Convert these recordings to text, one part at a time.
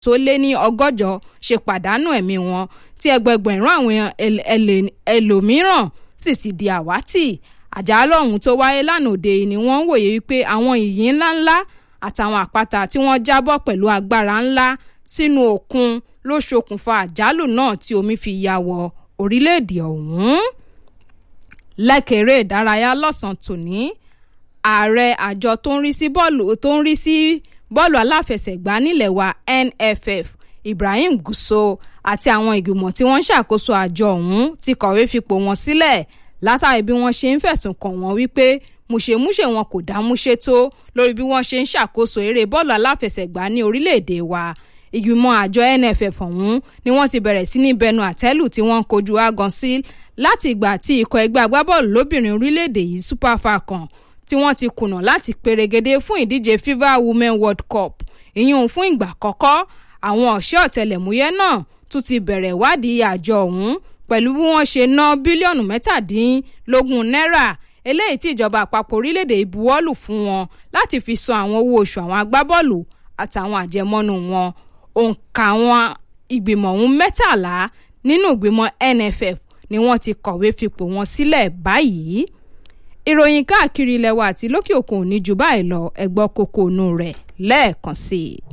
tó lé ní ọgọ́jọ ṣe pàdánù ẹ̀mí wọn tí ẹgbẹgbẹ̀rún àwọn ẹlòmíràn sì ti di àwátì àjálù ọ̀hún tó wáyé lánàá òde ni wọ́n ń wòye wípé àwọn ìyín ńláńlá àtàwọn àpáta tí wọ́n jábọ́ pẹ̀lú agbára ńlá sínú òkun ló ṣokùnfà àjálù náà tí omi fi ya wọ orílẹ̀-èdè ọ̀hún. lẹ́kẹ̀rẹ́ ìdárayá lọ́sàn-án tòní ààrẹ àjọ tó ń rí sí bọ́ọ̀lù tó ń rí sí bọ́ọ̀lù aláfẹsẹ̀gbá nílẹ̀ wa NFF Ibrahim Guso àti àwọn ìgbìmọ̀ tí wọ́n ń ṣàkóso àjọ ọ̀hún ti kọ̀wé fipò wọn sílẹ̀ látàrí bí wọ́n ṣe ń fẹ̀sùn kàn wọ́n wípé múṣemúṣe wọn kò dámúṣe tó lórí bí wọ́n ṣe ń ṣàkóso eré bọ́ọ̀lù aláfẹsẹ̀gbá ní orílẹ̀-èdè wa ìgbìmọ̀ àjọ NFF ọ̀hún ni wọ́n ti bẹ̀rẹ̀ sí ní bẹnu àtẹ́lù tí wọ́n ń kojú agan sí láti ìgbà tí ikọ̀ ẹgbẹ́ agbábọ́ọ̀lù lóbìnrin orílẹ̀-èdè yìí Super Falcon tí wọ́n ti kùnà láti perégedé fún ìdíje FIFA Women World Cup ìyún fún ìgbà àkọ́kọ́ àwọn ọ̀ṣẹ́ ọ̀tẹlẹ̀múyẹ́ náà tún ti bẹ̀rẹ̀ ìwádìí àjọ ọ̀hún pẹ̀lú bí wọ́n ṣe ná bílíọ̀nù mẹ́tàdínlógún náírà eléyìí tí ìjọba àpapọ̀ orílẹ̀-èdè ìbuwọ́lù fún wọn láti fi san àwọn owó oṣù àwọn agbábọ́ọ̀lù àtàwọn àjẹmọ́nú wọn òǹkà àwọn ìgbìmọ̀ ọ̀hún mẹ́tàlá nínú ìgbìmọ̀ NFF ni wọ́n ti kọ̀wé fipò wọn sílẹ̀ báyìí ìròyìn káàkiri ilẹ̀ wa àti lókè òkun ò ní ju báyìí lọ ẹgbọ́ kókó inú rẹ̀ lẹ́ẹ̀kan sí i.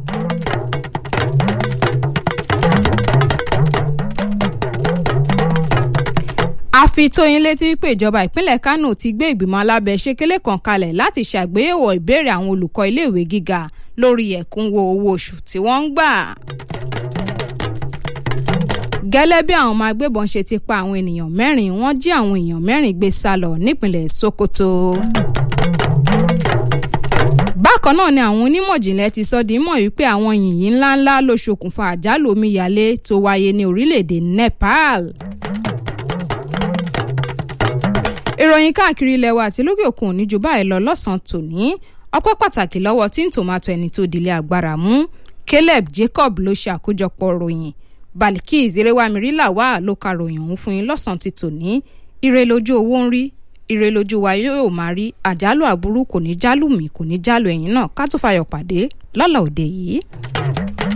a fi tó yín létí wípé ìjọba ìpínlẹ̀ Kánò ti gbé ìgbìmọ̀ alábẹ́sẹ̀kẹ́lé kan kalẹ̀ láti ṣàgbéyẹ̀wò ìbéèrè àwọn olùkọ́ iléèwé gíga lórí ẹ̀kúnwó owó oṣù tí wọ́n ń gbà. gẹ́lẹ́ bí àwọn ọmọ agbébọn ṣe ti pa àwọn ènìyàn mẹ́rin wọ́n jí àwọn èèyàn mẹ́rin gbé sá lọ nípínlẹ̀ Sokoto. bákan náà ni àwọn onímọ̀jìnlẹ̀ ti sọ di mọ̀ wípé àwọn yìnyín ńláńlá ló ṣokùnfà àjálù omíyalé tó wáyé ní orílẹ̀-èdè Nepal ìròyìn káàkiri ilẹ̀ wa àti lókè òkun òní ju báyìí lọ lọ́sàn-án tòní ọpẹ́ pàtàkì lọ́wọ́ tí ń tòmátò ẹni tó dilé agbára mú Caleb Jacob ló ṣe àkójọpọ̀ ròyìn Balikis eréwámirílà wà ló ka ròyìn ọ̀hún fún yín lọ́sàn-án ti tòní ire lójú owó ń rí ire lójú wa yóò máa rí àjálù àbúrú kò ní jálù mí kò ní jálù ẹ̀yìn náà ká tó fayọ̀ pàdé lọ́la òde yìí.